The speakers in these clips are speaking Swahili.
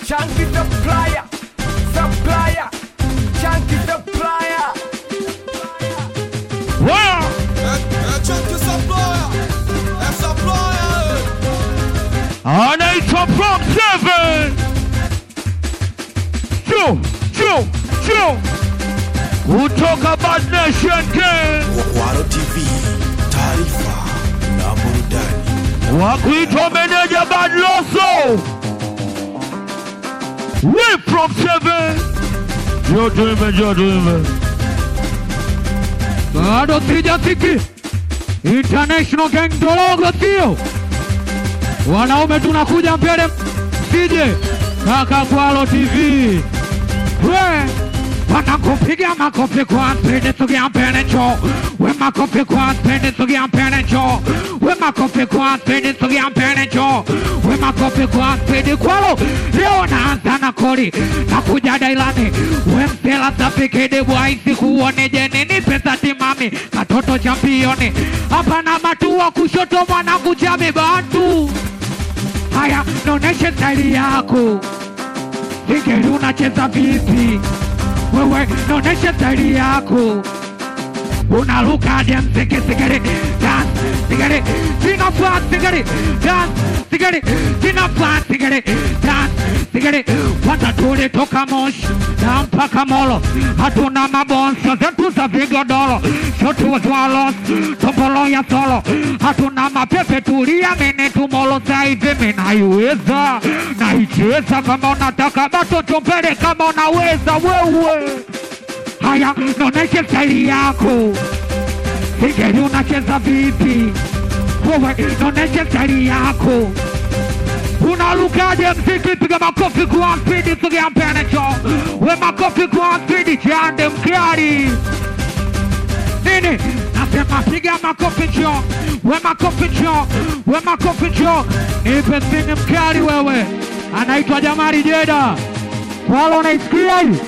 Chunky supplier, supplier, chunky supplier. Wow. anaitwa Prom 7 Joe, Joe, Joe kutoka Bad Nation Gang Waro TV, taarifa na burudani. wa kuitwa meneja Bad Loso We Prom 7 Joe tuime, Joe tuime bado sijafiki International Gang Dorogo sio wanaume tunakuja mbele sije kaka Kwalo TV we wanakupiga makofi kwa spidi sogea mbele njoo we makofi kwa spidi sogea mbele njoo we makofi kwa spidi sogea mbele njoo we makofi kwa spidi Kwalo leo naanza na koli nakuja dailani we msela safikidi bwaisi kuoneje nini pesa timami katoto championi hapa na matua kushoto mwanangu chami bantu Haya, naoneshe staili yako. Singeli unacheza vipi wewe? Naoneshe staili yako. Unarukaje mziki sigari dance sigari sina flat sigari dance sigari sina flat sigari dance sigari watatuli toka Moshi na mpaka Molo, hatuna mabonso zetu za vigodoro, shotu wazwalos tombolo ya solo, hatuna mapepe tulia mene tumolo saivi minaiweza naicheza kama unataka batoto mbele kama unaweza wewe Haya, naoneshe staili yako. Singeli unacheza vipi wewe? Naoneshe staili yako. Unarukaje mziki? Piga makofi kwa spidi, sogea mbele cho. We makofi kwa spidi, chande mkali nini? Nasema piga makofi cho. We makofi cho. We makofi cho. Nipe sini mkali wewe. Anaitwa Jamari Jeda. Wala unaisikia hii?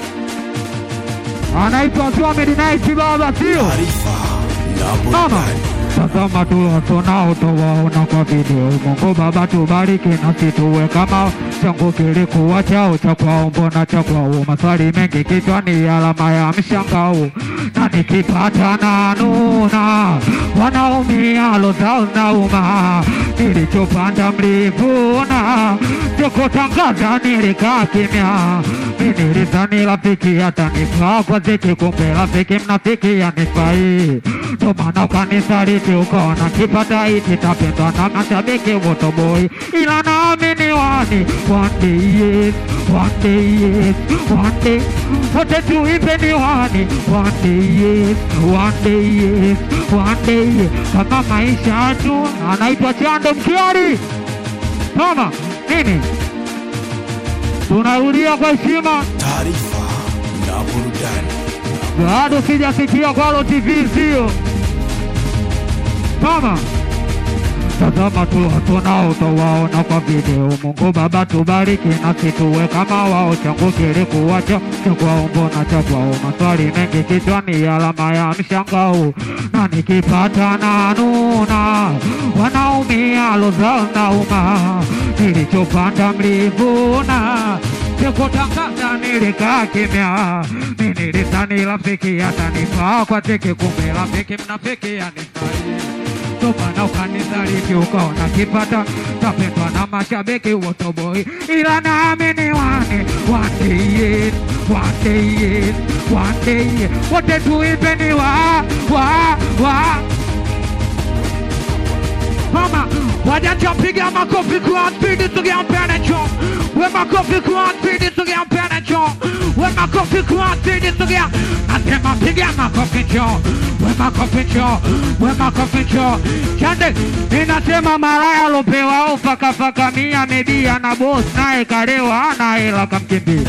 anaitwa Swamid Nice baba, sio Taarifa na mama. burudani. Tazama tuwasonao towaona kwa video. Mungu Baba tubariki nasi tuwe kama changu kilikuwa chao cha kwao, mbona cha kwao? Maswali mengi kichwani, alama ya mshangao, na nikipata na nuna wanaumia lozao nauma, nilichopanda mlivuna, sikutangaza nilikaa kimya, mimi nilizani rafiki atanifaa kwa ziki, kumbe rafiki mnafiki anifai, ndo maana ukanisaliti ukaona kipata hiki tapendwa na mashabiki wotoboi, ila naamini wani one day yes, one day yes, one day wote tuipe ni wani one day yes, one day yes, one day yes, kama maisha tu anaitwa Chando Mkiari mama nini tunarudia kwa heshima Taarifa na burudani. bado sijasikia Kwalo TV sio mama tazama tu hatunao towaona kwa video. Mungu Baba tubariki nasi tuwe kama wao, changu kilikuwacho cha kwao, mbona cha kwao? Maswali mengi kichwani, alama ya mshangao, na nikipata na nuna wanaumia lozao nauma, nilichopanda mlivuna sikutangaza nilikaa kimya, mimi nilidhani rafiki atanifaa kwa teke, kumbe rafiki mnafiki anifai ndo maana ukanisaliti ukaona kipata tapendwa na mashabiki wotoboi, ila naamini wane one day yes, one day yes, one day yes. wote tuipeni wa wa wa mama wajanja piga makofi kwa spidi sogea mbele cho we makofi kwa spidi sogea mbele cho we makofi kwa spidi sogea nasema piga makofi cho we makofi cho we makofi cho chande ninasema malaya alopewa ofa kafaka mia media na boss naye kalewa ana hela kamkimbia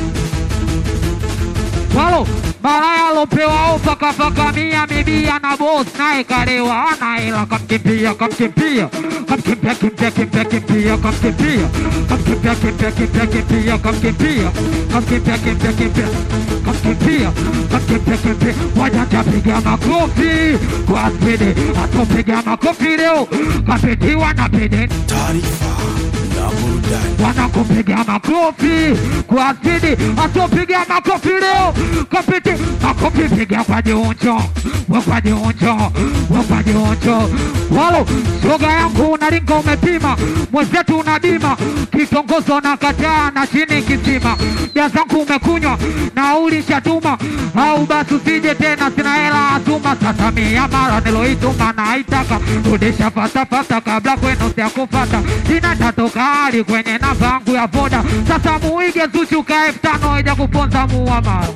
Walo, malaya alopewa ofa kafaka mia mibia na boss naye kalewa ana hela kamkimbia kamkimbia kamkimbia kimbia kimbia kimbia kamkimbia kamkimbia kimbia kimbia kimbia kamkimbia kamkimbia kimbia kimbia kamkimbia kamkimbia kimbia wajanja piga makofi kwa spidi atopiga makofi leo kapitiwa na pidi Taarifa na burudani. burudani. wanakupiga makofi kwa asidi, atopiga makofi leo kapiti makofi, piga kwa jiunjo, we kwa jiunjo, we kwa jiunjo. Walo shoga yangu unaringa, umepima mwenzetu unadima, kitongozo na kataa na chini kisima, bia zangu umekunywa na ulishatuma, au basi usije tena, sina hela atuma. Sasa mia mara niloituma naitaka rudisha fatafata kabla kwenu siakufata, sina tatoka hali kwenye namba yangu ya voda. Sasa muige Zuchu ka elfu tano ija kuponza muamara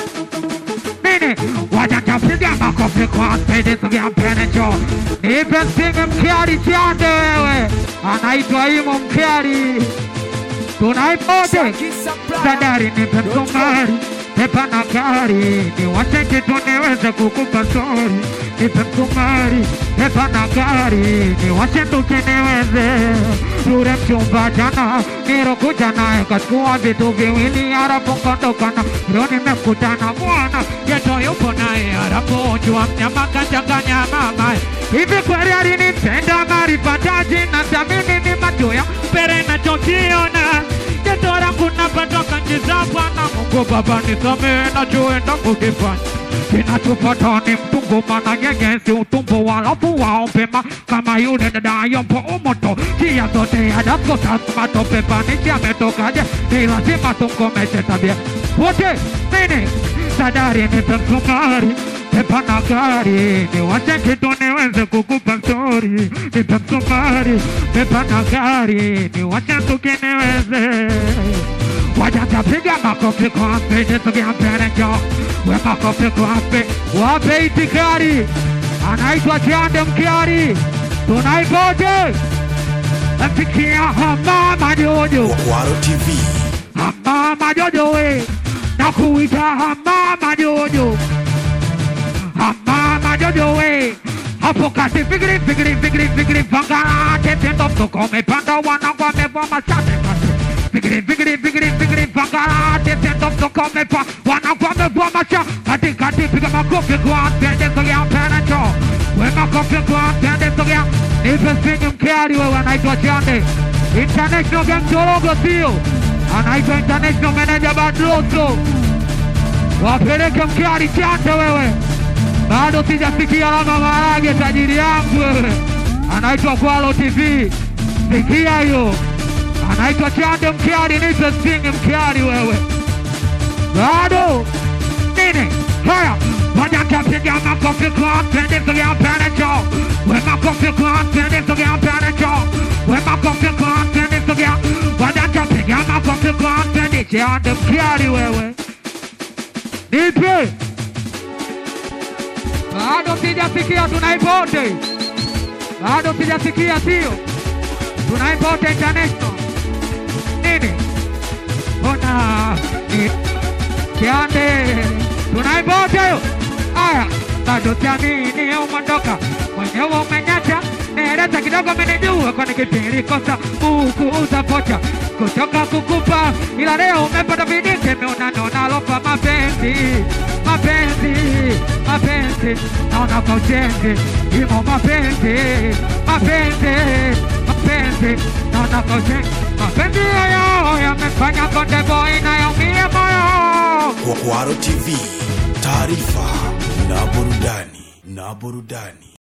nini wajatapiga makofi kwa spidi sogea mpene cho nipe singe mkiari chande wewe anaitwa imo mkiari tunaipote sadari nipe msumari pepa na gari niwashe kitu niweze kukupa stori nipe msumari pepa na gari niwashe nduki niweze yule mchumba jana nirokuja naye kachukua vitu viwili harafu kondokana leo nimekutana bwana yeto yupo naye harafu jua mnyama kachanganya mamaye hivi kweli alinipenda maripataji na thamini ni macho ya mbele nachokiona Jeto langu napatoka nchi za Bwana Mungu Baba nisamehe nachoenda kukifanya kinachopata ni mtungu mana nyegesi utumbo walafu waompema kama yule dada yompo umoto njia zote adaskosa matope panichi ametokaje ni lazima tumkomeshe tabia wote nini sadari nipe msumari pepa na gari niwashe kitu niweze kukupa stori nipe msumari pepa na gari niwashe tuki niweze wajatapiga makofi kwa spidi sogea mbele njoo we makofi kwa spidi wape itikari anaitwa Chande Mkiari tunaipoje mfikia hamama jojo Kwaro TV, hamama jojo we na kuita hamama jojo hamama jojo we hapo kati fikiri fikiri fikiri fikiri pangana tendo mtoko umepanda wanangu wamevaa mashati kati fikiri fikiri fikiri fikiri pangana tendo mtoko umepa wanangu wamevaa mashati kati kati piga makofi kwa tende sogea mbele njoo we makofi kwa tende sogea nipe singi mkiari wewe anaitwa Chande International Gang Chorogo sio anaitwa International Manager Badroso wapeleke mkiari Chande wewe bado sijasikia alama maharage tajiri yangu wewe anaitwa Kwalo TV sikia hiyo anaitwa Chande Mkiari nipe singi Mkiari wewe bado nini haya moja kapiga makofi kwa pende sogea pende cho we makofi kwa pende sogea pende cho we makofi kwa pende sogea moja kapiga makofi kwa pende Chande Mkiari wewe nipe bado sijasikia tunaipote, bado sijasikia, sio tunaipote international nini? Mbona ni kiande tunaipote hiyo? Aya, bado siamini umondoka mwenyewe umenyata Nieleza kidogo menijua kwani kipindi kosa buku utapocha kutoka kukupa, ila leo umepata vidike meona nonalopa mapenzi mapenzi mapenzi naona kwa ujenzi imo mapenzi mapenzi mapenzi naona kwa ujenzi mapenzi hayo yamefanya konde boy nayaumia moyo Kwaro TV, taarifa na burudani na burudani.